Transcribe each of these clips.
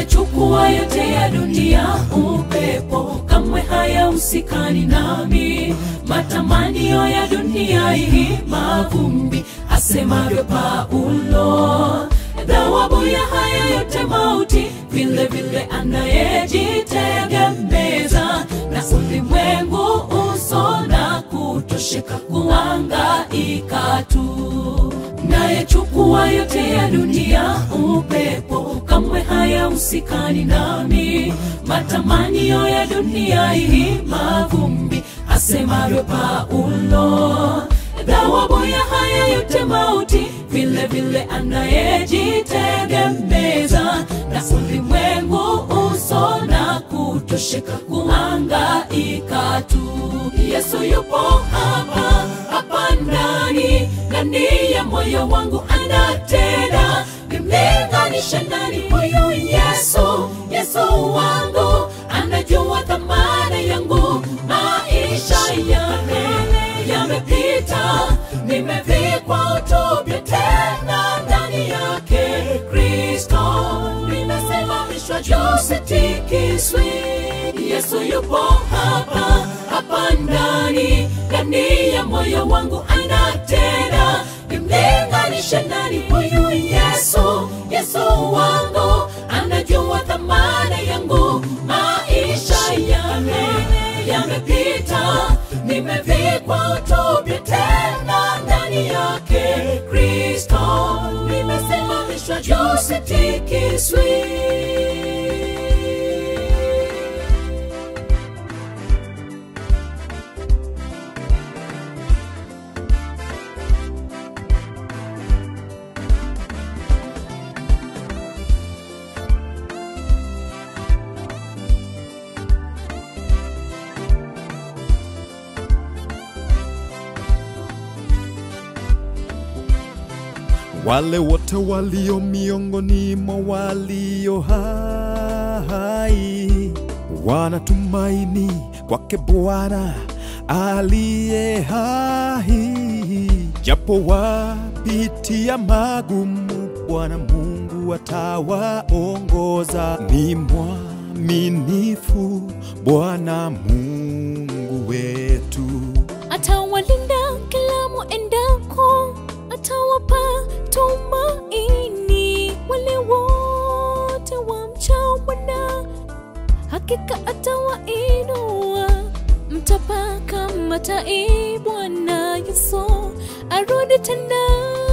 nayechukua yote ya dunia upepo kamwe hayahusikani nami matamanio ya dunia hii mavumbi asemavyo paulo dhawabu ya haya yote mauti vile vile anayejitegemeza na ulimwengu uso na kutosheka kuangaika tu nayechukua yote ya dunia upepo kamwe hayahusikani nami matamanio ya dunia hii mavumbi asemavyo paulo dhawabu ya haya yote mauti vile vile anayejitegemeza na ulimwengu uso na kutosheka kuangaika tu yesu yupo hapa hapa ndani ndani ya moyo wangu anatenda nimlinganishe nani huyu yesu yesu wangu anajua thamana yangu maisha yame yamepita nimevikwa utupya tena ndani yake kristo nimesimamishwa juu sitikiswi yesu yupo hapa hapa ndani ndani ya moyo wangu anatenda nimlinganishe nani huyu yesu yesu wangu anajua thamana yangu maisha yame yamepita nimevikwa utupya tena ndani yake kristo nimesimamishwa juu sitikiswi wale wote walio miongoni mwa walio hai wanatumaini kwake Bwana aliye hai, japo wapitia magumu, Bwana Mungu atawaongoza. Ni mwaminifu Bwana Mungu wetu. atawalinda kila muendako, atawapa tumaini wale wote wamchao Bwana, hakika atawainua. Mtapaka matai, Bwana Yesu arudi tena,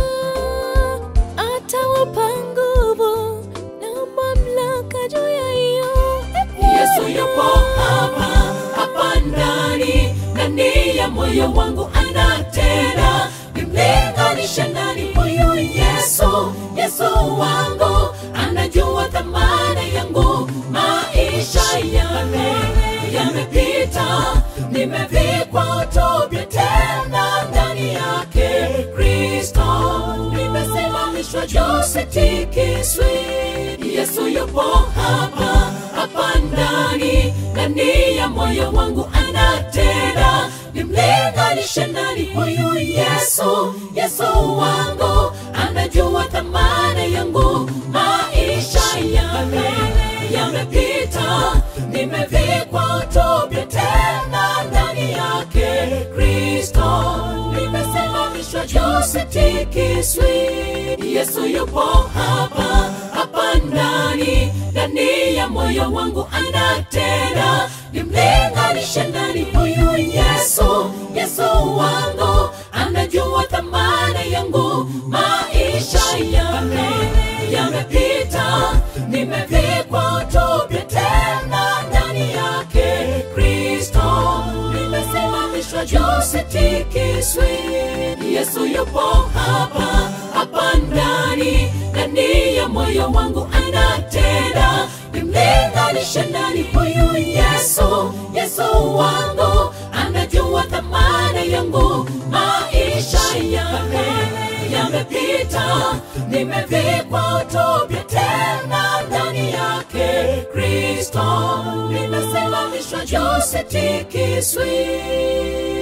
atawapa nguvu na mamlaka juu ya hiyo yesu yupo hapa hapa ndani ndani ya moyo wangu anatenda nimlinganishe nani huyu yesu yesu wangu anajua thamana yangu maisha yame yamepita nimevikwa utupya tena ndani yake kristo nimesimamishwa juu sitikiswi yesu yupo hapa hapa ndani ndani ya moyo wangu anatenda nimlinganishe nani huyu yesu yesu wangu anajua thamana yangu maisha yame yamepita nimevikwa utupya tena ndani yake kristo nimesimamishwa juu sitikiswi yesu yupo hapa hapa ndani ndani ya moyo wangu anatenda nimlinganishe nani huyu yesu yesu wangu anajua thamana yangu maisha yame yamepita nimevikwa utupya tena ndani yake kristo nimesimamishwa juu sitikiswi yesu yupo hapa hapa ndani ndani ya moyo wangu anatenda nimlinganishe nani huyu yesu yesu wangu anajua thamana yangu maisha yame yamepita nimevikwa utupya tena ndani yake kristo nimesimamishwa juu sitikiswi